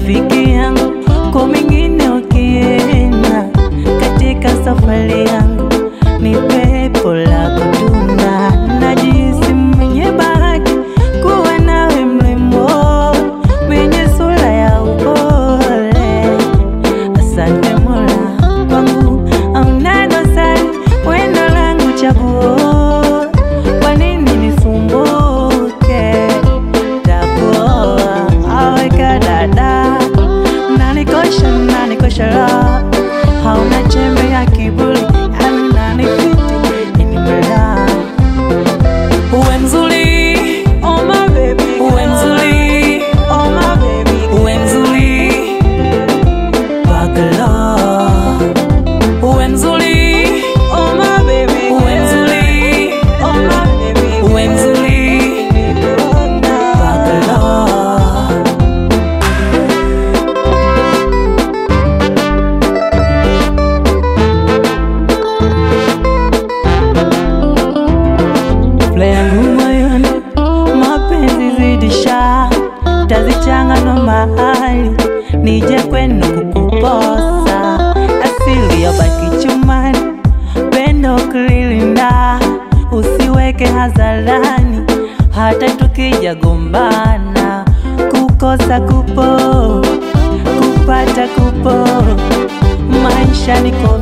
rafiki yangu, kwa mengine ukienda katika safari yangu, ni pepo la kutunda. Najihisi mwenye bahati kuwa nawe, mrembo mwenye sura ya upole. Asante Mola kwangu hauna dosari, wendo langu chaguo. Kwa nini nisumbuke? Takuoa aweka dada, nanikosha nanikosha la hauna chembe ya kiburi, yani unanifiti inimela uwe mzuri, oh my baby, uwe mzuri, oh my baby, uwe mzuri Bagala Uwe mzuri Oh my baby Uwe mzuri Oh my baby Uwe mzuri Bagala Fula yangu moyoni mapenzi zidisha tazichanga no mahali nije kwenu kukuposa asili ya baki chumani pendo kulilinda usiweke hadharani hata tukija gombana kukosa kupo kupata kupo maisha niko